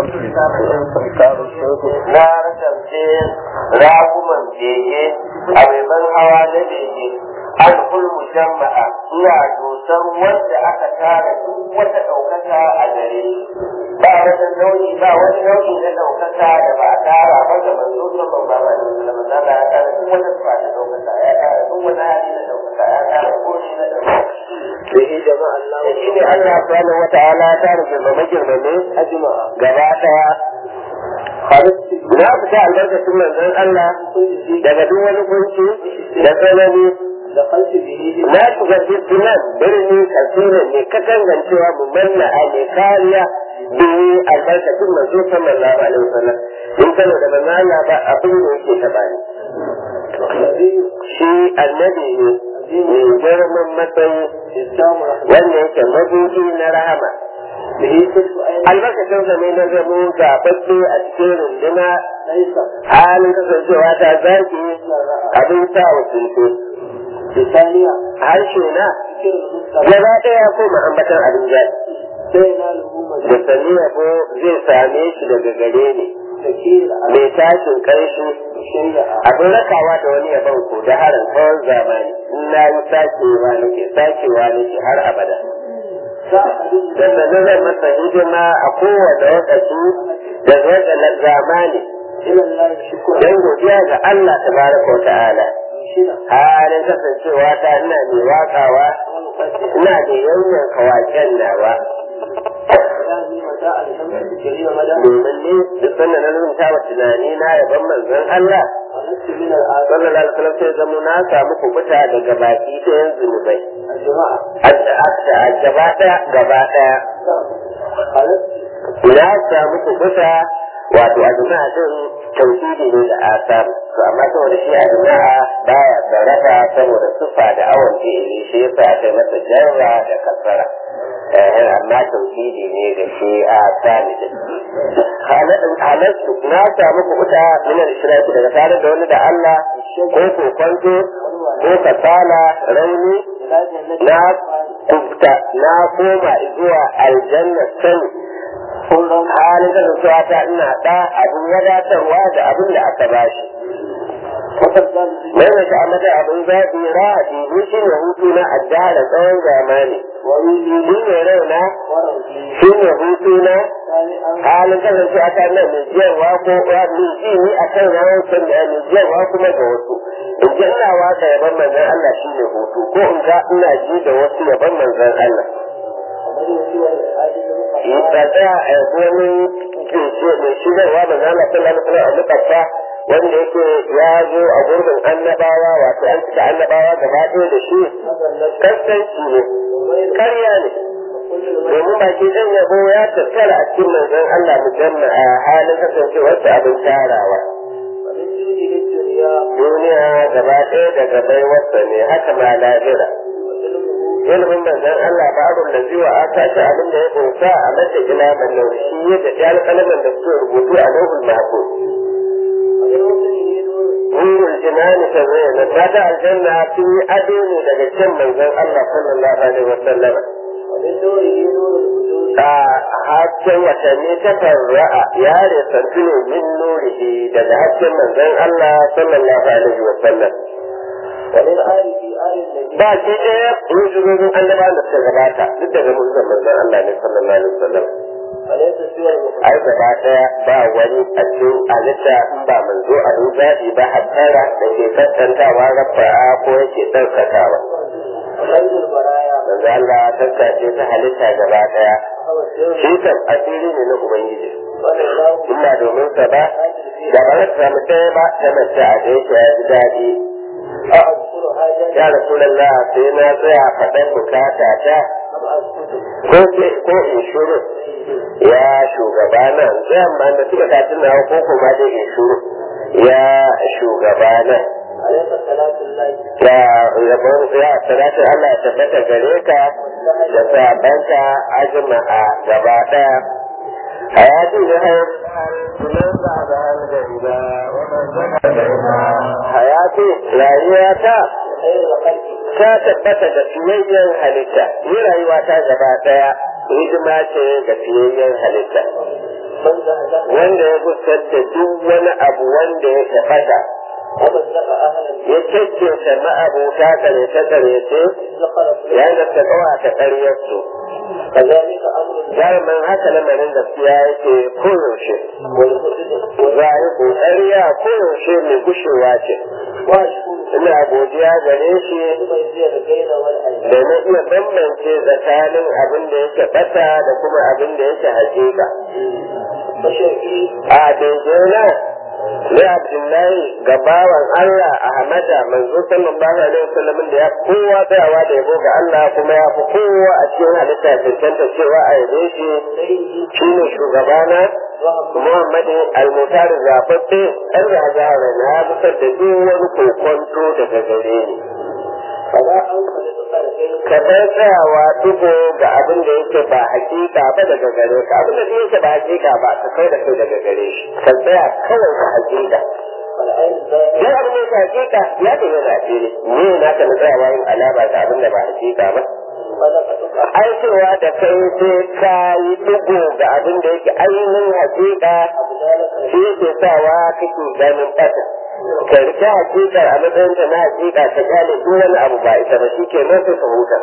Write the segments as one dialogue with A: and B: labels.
A: na rasance raguman bege a maimakon hawa na bege an kulmu jama'a ina dosar wanda aka tara duk wata ɗaukaka a gare shi ba wata nau'i ba wani nau'i na ɗaukaka da ba a tara ba da manzo sallallahu alaihi wasallam da ya tara duk wata sifa ta ɗaukaka ya tara duk wani hali na ɗaukaka ya tara komai na ɗaukaka
B: به جمع الله
A: da shi ne Allah subhanahu wata'ala ya tara girmame girmame
B: أجمع
A: gaba ɗaya
B: خرجت
A: na fita albarkacin manzon Allah daga duk wani kunci da tsanani
B: دخلت به
A: na shiga fitinan birni kasirin ne ka gangancewa mu manna a ne kariya biyu albarkacin manzo sallallahu alaihi wasallam in kana da manzo Allah ba abin da yake taba ni
B: الذي
A: shi annabi ne mai girman matsayi
B: إسلام رحمة
A: wanda yake mabuɗi na rahama
B: به كنت أين
A: albarkacin sa ne na zamo gaɓaɓɓe a cikin runduna
B: ليس
A: halin kasancewa ta zaki
B: إلا رأى
A: abin sa wa sulke
B: ثانيا
A: harshe na
B: ذكر المستقبل
A: gaba ɗaya ko ambatan abin zaki
B: سيناله
A: da
B: مجد
A: sani yabo zai same shi daga gare ni
B: تكيل على
A: mai tashin ƙarshi
B: شيء
A: abin rakawa da wani yabon ko da harin tsawon zamani in na yi sakewa nake sakewa nake har abada
B: سأل
A: sannan na zai masa hidima a kowane lokaci da zai zamani
B: إلى الله شكرا
A: don godiya ga Allah tabaraka wa ta'ala
B: شنا
A: halin kasancewa ta ina mai wakawa ina da yanyan kawaken nawa
B: هذه متاع الشمس الكريمة مدى
A: domin ne duk sannan na rubuta wa tunani na yaban manzon Allah
B: ونفس من الآثار
A: sallallahu alaihi wasallam sai zama na samu kubuta daga baki ɗayan zunubai
B: الجماعة
A: a gaba ɗaya gaba ɗaya
B: خلقت
A: na samu kubuta wato a jama'a din tauhidi ne da asar to amma saboda shi a jama'a baya sarrafa saboda sufa da awon fi'ili shi yasa aka yi masa jarra da kasara eh amma tauhidi ne da shi a sani din halattu na samu kubuta min al-shirki daga tare da wani da Allah ko kokonto ko kasala rauni
B: إلى جنة
A: na kubta na koma zuwa aljanna sani
B: كل
A: halin kasancewa ta ina da abin wadatarwa da abin da aka bashi
B: وقد قال
A: mai mai ta'amata abin zaɓi ra'adi ni shi ne hutu na addara tsawon zamani
B: وروي
A: shi ne raina
B: وروي
A: shi ne hutu na
B: ثانيا
A: halin kasancewa ta nan mai jiyarwa ko wa mai ji ni a kan rawar da mai jiyarwa kuma ga wasu in ji ina waka yaban manzon Allah shi ne hutu ko in ga ina ji da wasu yaban manzon Allah
B: ومن سوى الحاجة
A: ba tsaya a wani kece mai shigarwa da zama sallallahu alaihi a mutaffa wanda yake ya zo a gurbin annabawa wato an cika annabawa gaba ɗaya da shi kaskanci ne karya ne domin baki ɗan yabo ya tattara a cikin manzon Allah musamman a halin kasancewarsa abin tarawa
B: ومن جوده الدنيا
A: duniya gaba ɗaya daga baiwarsa ne haka ma lahira
B: وعلمه
A: ilimin manzon Allah babun da zuwa aka ta abin da ya kunsa a mata ila mallau shi ya da ya alƙalaman da suke rubutu a lauhul mahfuz
B: ومن وطنه نور
A: nurul jinani ta zai na fata aljanna sun yi ado ne daga can manzon Allah sallallahu alaihi wasallam
B: ومن نوره نور الوجود
A: a hasken watanni ta farra'a ya resantu ne min nurihi daga hasken manzon Allah sallallahu alaihi wasallam
B: ومن آل في آل النبي
A: ba shi ɗaya hijirorin annabawan da suka gabata duk daga mulkin manzon Allah ne sallallahu alaihi wasallam
B: وليس سوى المخلص
A: ai gaba ɗaya ba wani a cikin halitta in ba manzo a zaɓi ba hattara da ke kaskantawa rafa'a ko yake ɗaukakawa
B: وخير البرايا
A: manzo Allah taskace ta halitta gaba ɗaya
B: هو السر
A: shi kan asiri ne na ubangiji
B: صلى الله
A: in ba domin sa ba
B: عليه
A: da ba za ta samu ɗaya ba ta mace a da yake ya ji daɗi
B: أذكر حاجة
A: ya rasulallah sai na tsaya faɗan bukata ta
B: أم أسكت
A: ko ke ko in shuru ya shugaba nan tsayan ma da suka tafi na ko kuma da in shuru ya shugaba nan
B: عليك صلاة الله
A: ya yabon ya salatu Allah ya tabbata gare ka da sabanka ajma'a gaba daya hayati da hayar hayati rayuwa ta
B: خير الخلق
A: ta tabbata da fiyayyen halitta ni rayuwa ta gaba daya hidima ce ga fiyayyen halitta
B: من زهزه
A: wanda ya gusar da duk wani abu wanda ya tafata
B: ومزق أهلا
A: ya cacceta ma'abota karece-karece
B: ذكر
A: ya nasta kawata ƙaryarsu
B: كذلك أمر
A: jarumin haka lamarin gaskiya yake koyaushe
B: والمؤمن
A: rayu ƙoƙariya koyaushe mai gushewa ce
B: وأشكر
A: ina godiya gare shi
B: لمن زيد البين والأيمان
A: da na iya bambance tsakanin abin da yake bata da kuma abin da yake hakika
B: فشرعي
A: a daidai na abdullahi ga bawan Allah Ahmada manzo sallallahu alaihi wasallam da ya fi kowa tsayawa da yabo ga Allah kuma ya fi kowa a cikin halitta cancanta cewa a yabe shi
B: سيدي
A: shine shugabana
B: وهم
A: Muhammadu al-Mutar zababbe ɗan zahara na ya fitar da duk wani kokonto daga gare ni.
B: فلا أنفذ البين
A: Ka bar tsayawa dugo ga abin da yake ba hakika ba daga gare ka abin da yake ba hakika ba ka kai da kai daga gare shi ka tsaya kawai ka hakika.
B: والعين الزائد
A: Duk abin da yake hakika ya ke yana a fili ne na ka na tsayawa yin alama ga abin da ba hakika ba.
B: صدقتك
A: Ai cewa da kai sai ka yi dugo ga abin da yake ainihin hakika
B: أبدالك
A: shi yake sawa kake ganin ɓata ka rika hakika a matsayin ta na hakika ta kyale duk wani abu ba ita ba shi ke nan sai ka huta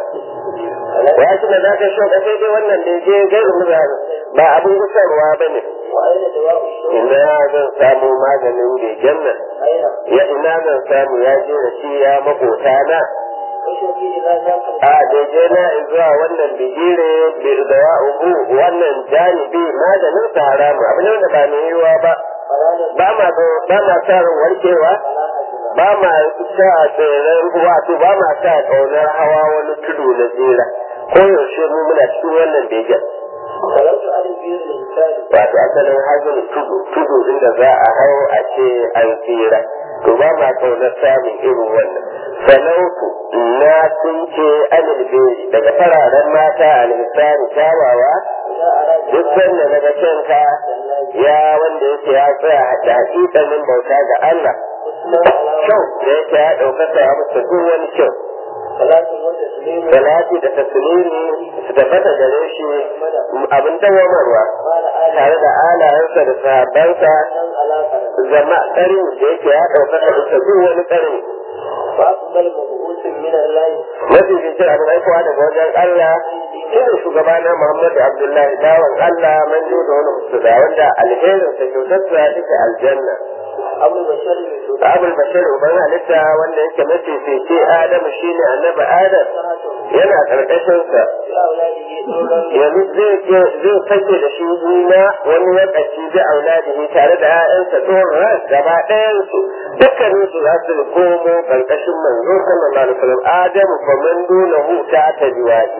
A: ya ci da zaka shi ka sai dai wannan da je gairu muzari ba abin gusarwa ba ne
B: وأين دواء الشوق
A: ina zan samu maganin begen nan
B: أين
A: ya ina zan samu ya je da shi ya makota na
B: وشوقي إذا ذاك
A: a daidai na in zuwa wannan bigire bai da ubu wannan janibi maganin sa haramu abin da ba mai yiwuwa ba
B: فلا نزل
A: ba ma ba ma sa ran warkewa
B: فلا أجل
A: ba ma sa tseren wato ba ma sa ƙaunar hawa wani tudu na tsira ko yaushe mu muna cikin wannan begen
B: ولو سؤال البير الإنسان
A: wato asalin hajjin tudu tudu inda za a hau a ce an tsira to ba ma ƙaunar samun irin wannan sanautu na sun ce anil beri daga fararen mata alhisani kyawawa
B: إذا أراد
A: duk wanda daga kanka ya wanda yake ya tsaya da hakikanin bauta ga Allah
B: حسنا على
A: kyau da yake ya ɗaukaka ya musu duk wani kyau
B: صلاة وتسليم
A: salati da taslimi su tabbata gare shi abin dawamarwa
B: قال آل
A: tare da alayensa da sahabbansa
B: حسن على قرن
A: zama ƙarin da yake ya ɗaukaka bisa duk wani ƙarin
B: فأفضل مبعوث من الله
A: mafi fitar abin aikowa daga wajen Allah shi ne shugabana Muhammadu Abdullahi bawan Allah manjo da wani musulma wanda alherinsa kyautarsa ita aljanna
B: أبو البشر من
A: abul bashir uban halitta wanda yake mafifici adamu shine annabi adam yana karkashin sa
B: في أولاده نورا
A: yanzu zai ke zai sake da shi juna wani lokaci da auladihi tare da ƴaƴansa tsohon ras gaba ɗayan su dukkanin su za su komo karkashin manzo sallallahu alaihi wasallam adamu fa man dunahu ta tabiwati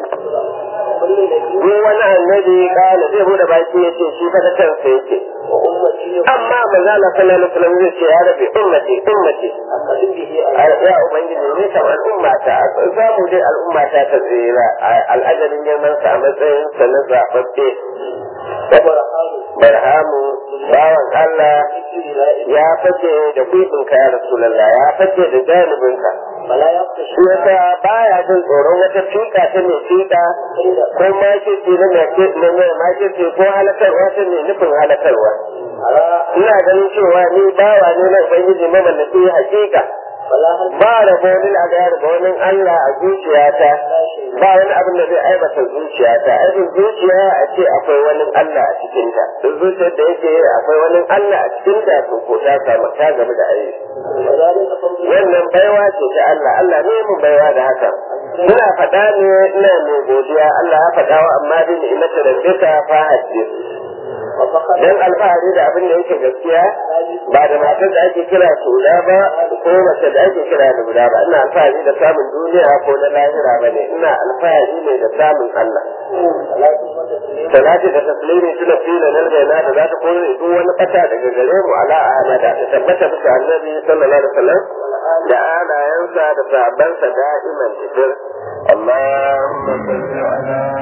B: كل نبي
A: duk wani annabi kana zai bude baki yace shi fa da kansa yake
B: وأمتي
A: amma manzo Allah sallallahu alaihi wasallam zai ce ya rabbi ummati ummati
B: أقرب به
A: ya ubangiji ne kam al'umma ta samu dai al'umma ta ta tsira al'ajarin neman sa a matsayin sa na zaɓaɓɓe
B: وبرهان
A: barhamu bawan Allah
B: ذكر لا إله
A: ya fake da kuɗinka ya rasulallah ya fake da janibinka
B: فلا يخشى
A: shi yasa baya jin tsoron wata fika ta mai fika
B: إلا
A: ko makirci na mai mai makirci ko halakarwa ta mai nufin halakarwa
B: على
A: ina ganin cewa ni bawa ne na ubangiji mamallaki hakika
B: فلا هل
A: ba rabo lil agar ga wani Allah a zuciyata
B: لا شيء
A: ba wani abin da zai aibata zuciyata aikin zuciya a ce akwai wani Allah a cikinta duk zuciyar da yake akwai wani Allah a cikinta to ko ta samu ta gaba da aiki
B: وذلك فضل
A: wannan baiwa ce ta Allah Allah ne mun baiwa da haka ina faɗa ne ina mai godiya Allah ya faɗa wa amma bi ni'imatu rabbika fa hadith
B: وفقد
A: dan alfahari da abin da yake gaskiya ba da matar da ake kira sula ba ko mace da ake kira da guda ba ina alfahari da samun duniya ko na lahira ba ne ina alfahari ne da samun Allah
B: صلاة وتسليم
A: salati da taslimi suna fila nan da yana da za ta kore duk wani fata daga gare mu ala ahmada ta tabbata bisa annabi sallallahu alaihi wasallam da alayansa da sahabbansa da'iman tidir Allahumma salli ala